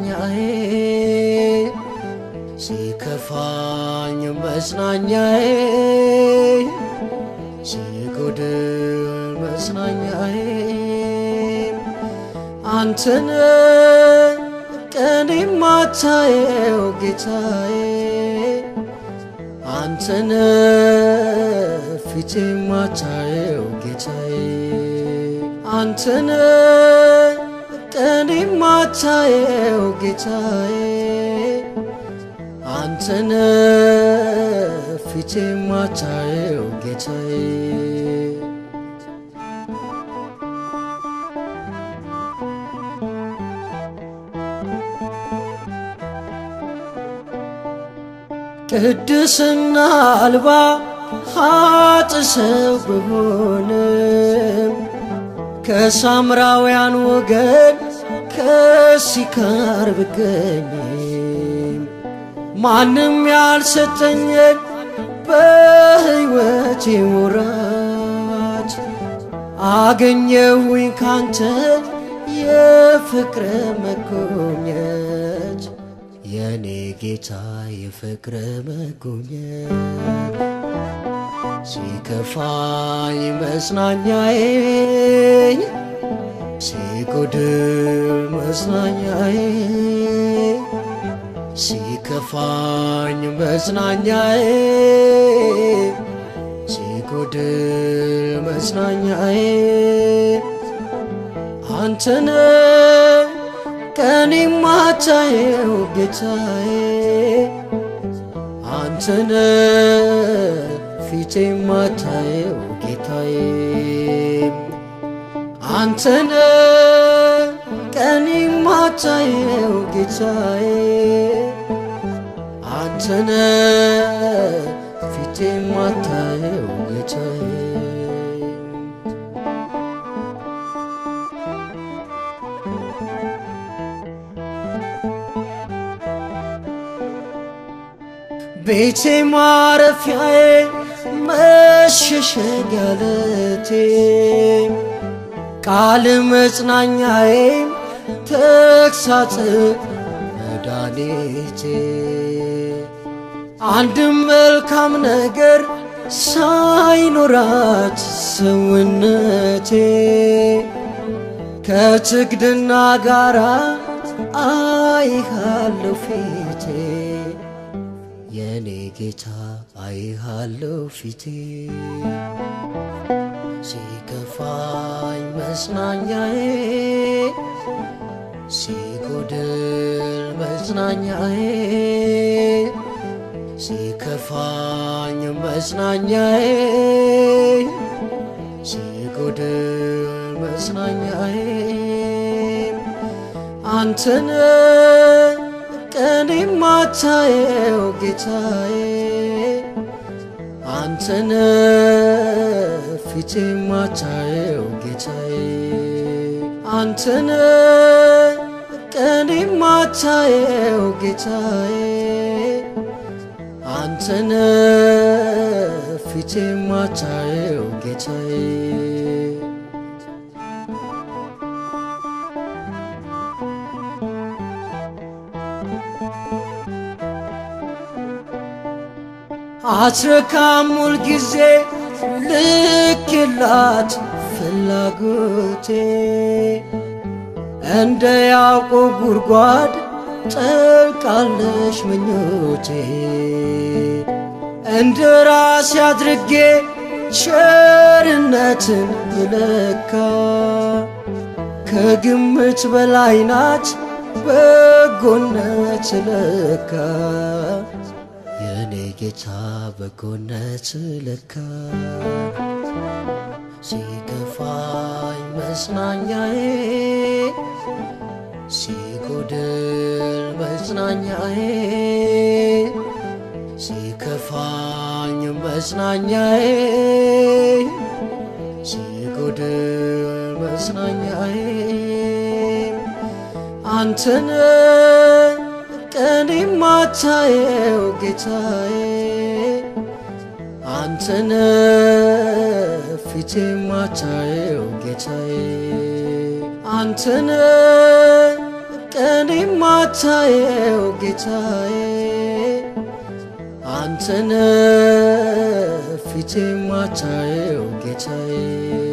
መጽናኛዬ ሲከፋኝ መጽናኛዬ ሲጎድል መጽናኛዬ አንተነ ቀን የማታየው ጌታዬ አንተነ ፊት የማታየው ጌታዬ አንተነ ቀን የማታየው ጌታዬ አንተነ ፊት የማታየው ጌታዬ ቅድስና አልባ ኃጥ ሰው ብሆንም ከሳምራውያን ወገን ከሲካር ብገኝም ማንም ያልሰጠኝን በሕይወቴ ወራት አገኘሁኝ ካንተ የፍቅር መጎብኘት የኔ ጌታ የፍቅር መጎብኘት ሲከፋኝ መጽናኛዬ ሲጎድል መጽናኛዬ ሲከፋኝ መጽናኛዬ ሲጎድል መጽናኛዬ አንተነ ቀን የማታየው ጌታዬ አንተነ ፊት የማታየው ጌታዬ አንተነ ቀን የማታየው ጌታዬ አንተነ ፊት የማታየው ጌታዬ ቤቴ ማረፊያዬ መሸሸጊያ ዓለቴ ቃል መጽናኛዬ ተግሳጽ መድኃኒቴ አንድም መልካም ነገር ሳይኖራት ሰውነቴ ከትግድና ጋራ አይሃለሁ ፊቴ የኔ ጌታ አይሃለሁ ፊቴ ሲከፋኝ መጽናኛዬ ሲጎድል መጽናኛዬ ሲከፋኝ መጽናኛዬ ሲጎድል መጽናኛዬ አንተነ ቀን የማታየው ጌታዬ አንተነ ፊት የማታየው ጌታዬ አንተነ ቀን የማታየው ጌታዬ አንተነ ፊት የማታየው ጌታዬ አትረካም ሁል ጊዜ ልክ የላት ፍላጎቴ እንደ ያዕቆብ ጉድጓድ ጠልቃለሽ ምኞቴ እንደ ራሴ አድርጌ ቸርነትን ብለካ ከግምት በላይ ናት በጎነት ለካ የኔ ጌታ በጎነት ለካ ሲከፋኝ መጽናኛዬ ሲጎድል መጽናኛዬ ሲከፋኝ መጽናኛዬ ሲጎድል መጽናኛዬ አንተነ ቀን የማታየው ጌታዬ አንተነ ፊት የማታየው ጌታዬ አንተነ ቀን የማታየው ጌታዬ አንተነ ፊት የማታየው ጌታዬ